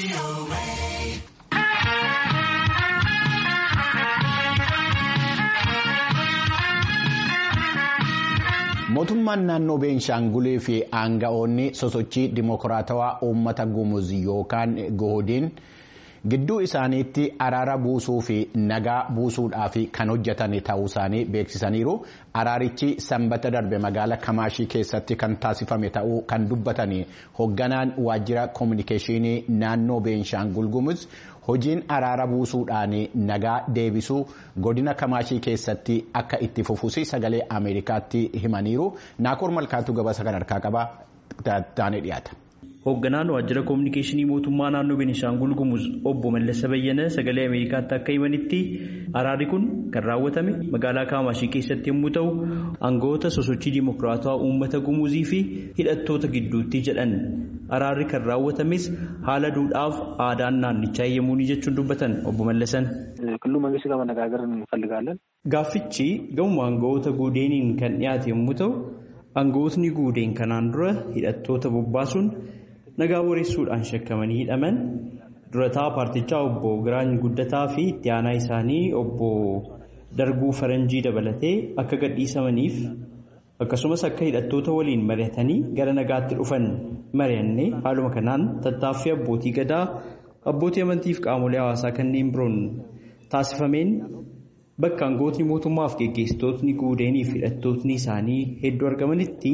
Mootummaan naannoo Beenshaangulee fi aanga'oonni sosochii dimokiraatawaa uummata gumuz yookaan goodiin gidduu isaaniitti araara buusuu fi nagaa buusuudhaaf kan hojjetan ta'uu isaanii beeksisaniiru. Araarichi sanbata darbe magaalaa Kamaashii keessatti kan taasifame ta'uu kan dubbatan hoogganaan waajjira koominikeeshinii naannoo Beenshaangul gumuz hojiin araara buusuudhaan nagaa deebisuu godina Kamaashii keessatti akka itti fufuusi sagalee Ameerikaatti himaniiru. Naakoor Malkaatuu gabaasa kan harkaa qabaa taanee dhiyaata. Hoogganaan waajjira koominikeeshinii mootummaa naannoo Beenishaangul Gumuz obbo Mallasa Bayyana sagalee Ameerikaatti akka himanitti araarri kun kan raawwatame magaalaa Kaamaashii keessatti yommuu ta'u aangawoota sosochii dimokiraatawaa uummata Gumuzii fi hidhattoota gidduutti jedhan araarri kan raawwatames haala duudhaaf aadaan naannichaa eeyyamuuni jechuun dubbatan obbo Mallasan. ክልሉ መንግስት ጋር መነጋገር እንፈልጋለን። Gaaffichi gahuma aangawoota guudeeniin kan dhiyaate yommuu ta'u aangawootni guudeen kanaan dura hidhattoota bobbaasuun nagaa boreessuudhaan shakkamanii hidhaman durataa paartichaa obbo Giraany Guddataa fi itti aanaa isaanii obbo Darguu Faranjii dabalatee akka gadhiisamaniif akkasumas akka hidhattoota waliin mari'atanii gara nagaatti dhufan mari'annee haaluma kanaan tattaaffii abbootii gadaa abbootii amantii fi qaamolee hawaasaa kanneen biroon taasifameen bakka aangawootni mootummaaf geggeessitootni guudeenii fi hidhattootni isaanii hedduu argamanitti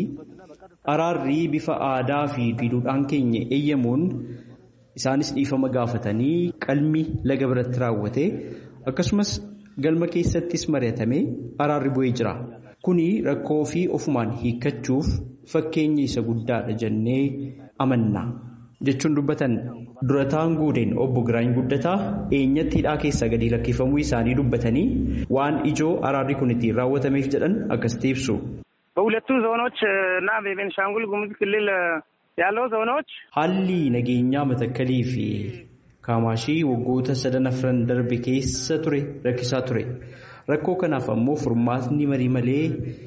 araarri bifa aadaa fi duudhaan keenya eeyyamuun isaanis dhiifama gaafatanii qalmi laga biratti raawwate akkasumas galma keessattis mari'atamee araarri bu'ee jira. Kuni rakkoo fi ofumaan hiikkachuuf fakkeenya isa guddaadha jennee amanna. jechuun dubbatan durataan guudeen obbo Giraany Guddataa eenyatti hidhaa keessaa gadi lakkifamuu isaanii dubbatanii waan ijoo araarri kun ittiin raawwatameef jedhan akkasitti ibsu. በሁለቱ ዞኖች እና በቤንሻንጉል ጉሙዝ ክልል ያለው ዞኖች Haalli nageenyaa matakkalii fi kaamaashii waggoota sadan afran darbe keessa ture rakkisaa ture. Rakkoo kanaaf ammoo furmaatni marii malee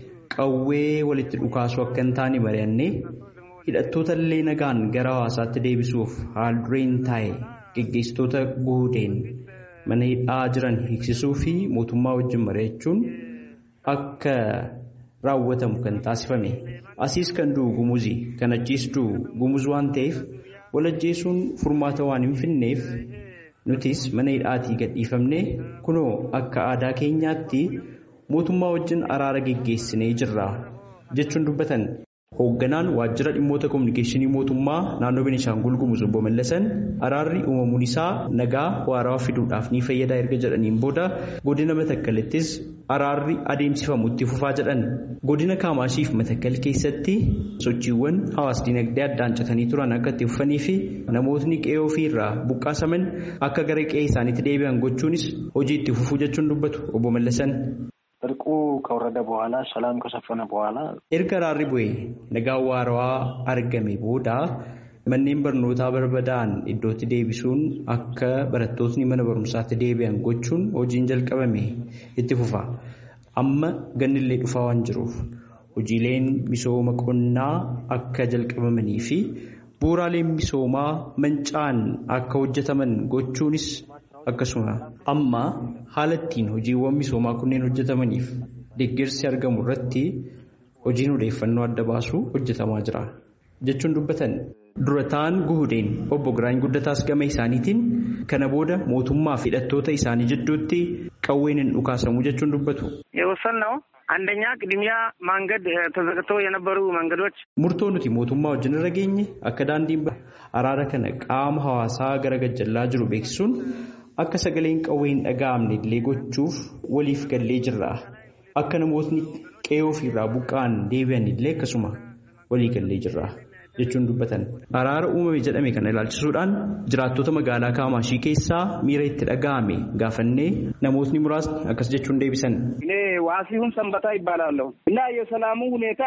qawwee walitti dhukaasuu akka hin taane mari'annee hidhattoota illee nagaan gara hawaasaatti deebisuuf haal dureen taa'e geggeessitoota guudeen mana hidhaa jiran hiiksisuu fi mootummaa wajjin mari'achuun akka raawwatamu kan taasifame. Asiis kan du'u gumuzi kan achiis du'u gumuz waan ta'eef wal ajjeesuun furmaata waan hin finneef nutis mana hidhaatii gadhiifamne kunoo akka aadaa keenyaatti mootummaa wajjin araara geggeessinee jirra jechuun dubbatan. Hoogganaan waajjira dhimmoota kominikeeshinii mootummaa naannoo Beenishaangul Gumuz obbo Mallasan araarri uumamuun isaa nagaa waarawaa fiduudhaaf ni fayyada erga jedhaniin booda godina Matakkalittis araarri adeemsifamu itti fufaa jedhan. Godina Kaamaashiif Matakkal keessatti sochiiwwan hawaas dinagdee addaan citanii turan akka itti fufanii fi namootni qe'ee ofii irraa buqqaasaman akka gara qe'ee isaaniitti deebi'an gochuunis hojii itti fufuu jechuun dubbatu obbo Mallasan. እርቁ ከወረደ በኋላ ሰላም ከሰፈነ በኋላ Erga araarri bu'ee nagaa waarawaa argame booda manneen barnootaa barbadaa'an iddootti deebisuun akka barattootni mana barumsaatti deebi'an gochuun hojiin jalqabame itti fufa. Amma gannillee dhufaa waan jiruuf hojiileen misooma qonnaa akka jalqabamanii fi bu'uuraaleen misoomaa manca'an akka hojjetaman gochuunis akkasuma amma haala ittiin hojiiwwan misoomaa kunneen hojjetamaniif deeggarsi argamu irratti hojiin odeeffannoo adda baasuu hojjetamaa jira jechuun dubbatan durataan guhudeen obbo Giraany Guddataas gama isaaniitiin kana booda mootummaa fi hidhattoota isaanii jidduutti qawween hin dhukaasamu jechuun dubbatu. የወሰንነው አንደኛ ቅድሚያ መንገድ ተዘግተው የነበሩ መንገዶች Murtoo nuti mootummaa wajjin irra geenye akka daandiin araara kana qaama hawaasaa gara gajjallaa jiru beeksisuun akka sagaleen qawwee hin dhaga'amne illee gochuuf waliif gallee jirra. Akka namootni qe'ee ofiirraa buqqa'an deebi'an illee akkasuma walii gallee jirra jechuun dubbatan. Araara uumame jedhame kana ilaalchisuudhaan jiraattota magaalaa Kaamaashii keessaa miira itti dhaga'ame gaafannee namootni muraasni akkas jechuun deebisan. እኔ ዋሲሁን ሰንበታ ይባላለሁ እና የሰላሙ ሁኔታ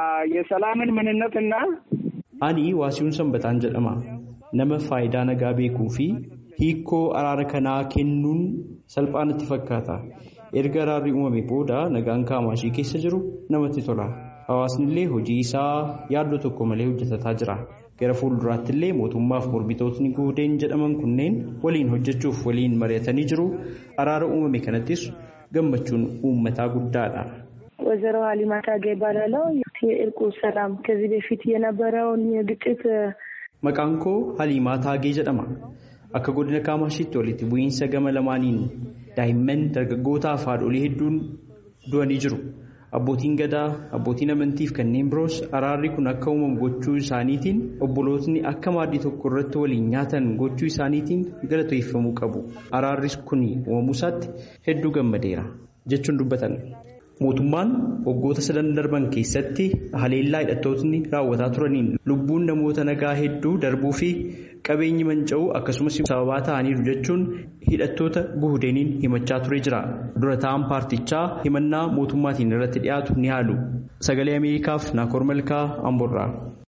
የሰላምን ምንነትና Ani waasiyuun sanbataan jedhama. Nama faayidaa nagaa beekuu fi hiikoo araara kanaa kennuun salphaa natti fakkaata. Erga araarri uumame booda nagaan kaamaashii keessa jiru namatti tola. Hawaasni illee hojii isaa yaaddoo tokko malee hojjetataa jira. gara fuulduraatti illee mootummaaf mormitootni guudeen jedhaman kunneen waliin hojjechuuf waliin mari'atanii jiru araara uumame kanattis gammachuun uummataa guddaadha. ወይዘሮ ሀሊማ ታጌ ይባላለው የእርቁ ሰላም ከዚህ በፊት የነበረውን የግጭት Maqaan koo Haliimaa Taagee jedhama. Akka godina Kaamashiitti walitti bu'iinsa gama lamaaniin daa'imman dargaggootaa fi haadholii hedduun du'anii jiru. Abbootiin gadaa, abbootiin amantiif kanneen biroos araarri kun akka uumamu gochuu isaaniitiin obbolootni akka maaddii tokko irratti waliin nyaatan gochuu isaaniitiin galateeffamuu qabu. Araarri kun uumamuu isaatti hedduu gammadeera jechuun dubbatan. Mootummaan waggoota sadan darban keessatti haleellaa hidhattootni raawwataa turaniin lubbuun namoota nagaa hedduu darbuu fi qabeenyi manca'uu akkasumas sababaa ta'aniiru jechuun hidhattoota guhudeeniin himachaa ture jira. Dura ta'an paartichaa himannaa mootummaatiin irratti dhiyaatu ni haalu. Sagalee Ameerikaaf Naakoor Malkaa Amborraa.